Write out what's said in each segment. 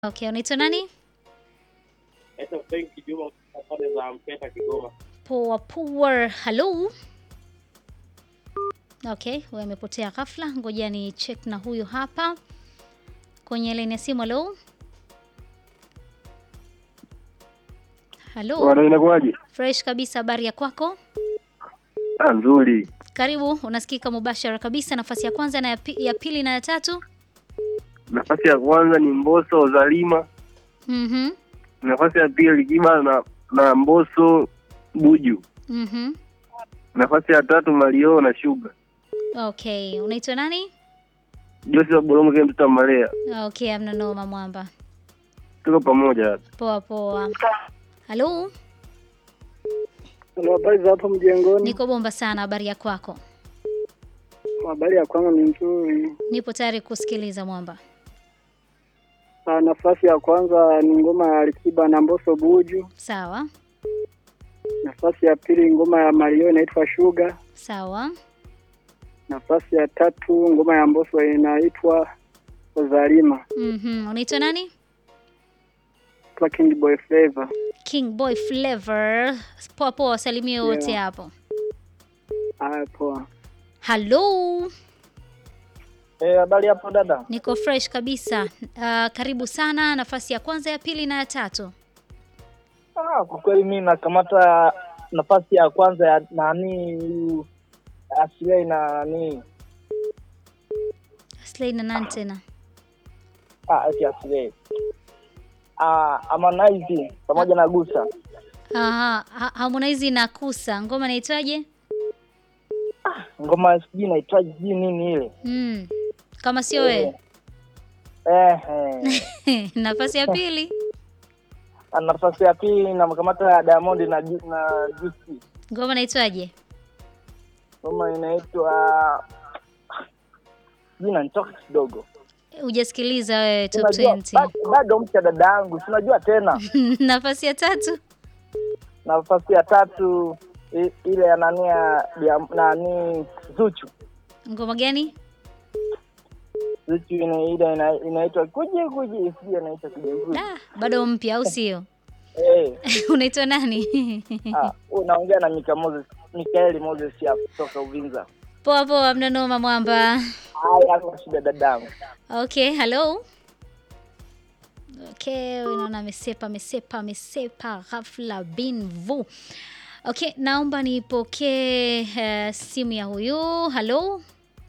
Okay, unaitwa nani? Naitwa Frank Juma pale za Mpeta Kigoma. Poa poa. Hello. Okay, huyu amepotea ghafla. Ngoja ni check na huyu hapa kwenye laini ya simu. Hello. Hello. Bwana, inakuwaje? Fresh kabisa, habari ya kwako? Ah, nzuri. Karibu, unasikika mubashara kabisa. Nafasi ya kwanza na ya, pi, ya pili na ya tatu. Nafasi ya kwanza ni Mbosso Zalima, Mhm. nafasi ya pili Kiba na na Mbosso Buju, Mhm. nafasi ya tatu Mario na Sugar. Okay, unaitwa nani? Joseph wa Bolongo kile mtoto wa Malea. Okay, amna noma mwamba. Tuko pamoja hapa. Poa poa. Halo, Halo, habari za hapo mjengoni? niko bomba sana. Habari ya kwako? Habari ya kwangu ni nzuri. Nipo tayari kusikiliza mwamba. Ah, nafasi ya kwanza ni ngoma ya Alikiba na Mbosso Buju. Sawa Nafasi ya pili ngoma ya Mario inaitwa Sugar. sawa. Nafasi ya tatu ngoma ya Mbosso inaitwa Zalima. Mhm. Unaitwa nani? Kwa King Boy Flavor. King Boy Flavor. Poa poa, wasalimie wote Yeah. hapo. Haya, poa. Halo, Eh, habari hapo dada. niko fresh kabisa. Uh, karibu sana. Nafasi ya kwanza, ya pili na ya tatu. Ah, kwa kweli mimi nakamata nafasi ya kwanza ya nani huyu Aslay na nani Slay na nani tena? ah, eti Aslay. Ah, Harmonize pamoja na Gusa. Aha, Ha- Harmonize na Kusa. Ngoma inaitwaje? Ngoma sijui inaitwaje sijui nini ile. Mm. Kama sio wewe. Eh, eh. Nafasi ya pili. Ah, nafasi ya pili namkamata Diamond na Ju- na Juicy. Ngoma inaitwaje? Ngoma inaitwa jina nitoka kidogo. Hujasikiliza wewe top Unajua, 20. ba- Bado mpya dada yangu, si unajua tena. Nafasi ya tatu. nafasi ya tatu i- ile ya nani ya ya nani Zuchu Ngoma gani? Zuchu ina ile ina, inaitwa kuje kuje sijui inaitwa kuje kuje Da, bado mpya au sio? eh Unaitwa nani? ah unaongea na Mika Moses Mikaeli Moses ya kutoka Uvinza Poa poa, mna noma mwamba. haya kwa shida dadangu Okay, hello. Okay, unaona amesepa amesepa amesepa ghafla bin vu. Okay, naomba nipokee uh, simu ya huyu. Hello.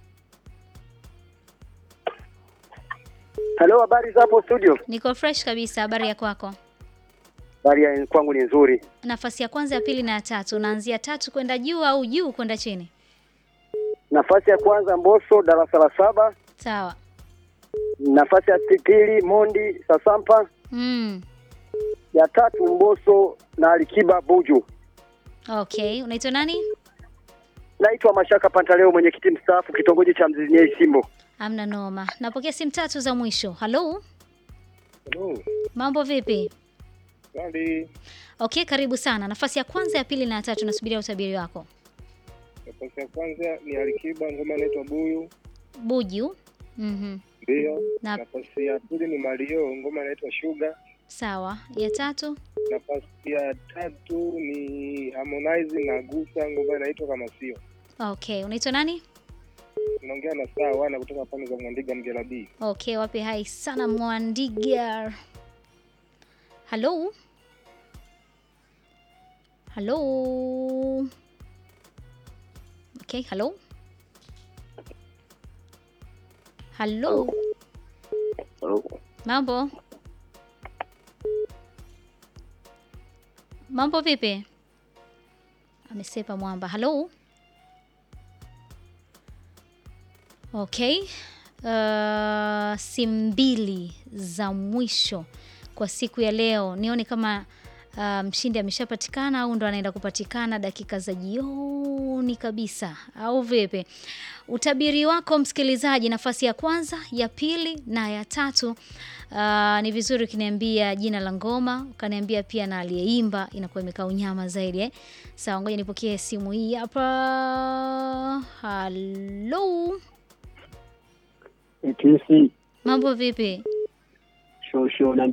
Hello, habari za hapo studio? Niko fresh kabisa. Habari ya kwako? Habari ya kwangu ni nzuri. Nafasi ya kwanza, ya pili na ya tatu. Unaanzia tatu kwenda juu au juu kwenda chini? Nafasi ya kwanza Mbosso darasa la saba, Sawa. nafasi ya pili Mondi Sasampa, Mm. ya tatu Mbosso na Alikiba Buju. Okay, unaitwa nani? Naitwa Mashaka Pantaleo, mwenyekiti mstaafu kitongoji cha Mzinyei Simbo. Amna noma. Napokea simu tatu za mwisho. Hello. Hello. Mambo vipi? Swali. Okay, karibu sana. Nafasi ya kwanza, ya pili na ya tatu, nasubiria utabiri wako. Nafasi ya kwanza ni Alikiba, ngoma inaitwa Buyu. Buju. Mhm. Ndio. Na Nafasi ya pili ni Mario, ngoma inaitwa Sugar. sawa. Ya tatu. Nafasi ya tatu ni Harmonize na Gusa, ngoma inaitwa kama sio. Okay, unaitwa nani? Unaongea na saa wana kutoka pande za Mwandiga Mgela B. Okay, wapi hai sana Mwandiga. Hello. Hello. Okay, hello. Hello. Mambo. Mambo vipi? Amesepa mwamba. Hello. Okay. Uh, simu mbili za mwisho kwa siku ya leo. Nione kama uh, mshindi ameshapatikana au ndo anaenda kupatikana dakika za jioni kabisa au vipi? Utabiri wako msikilizaji, nafasi ya kwanza, ya pili na ya tatu. Uh, ni vizuri ukiniambia jina la ngoma, ukaniambia pia na aliyeimba, inakuwa imekaa unyama zaidi eh. Sawa, ngoja nipokee simu hii hapa. Hello. ETC Mambo vipi? shosho na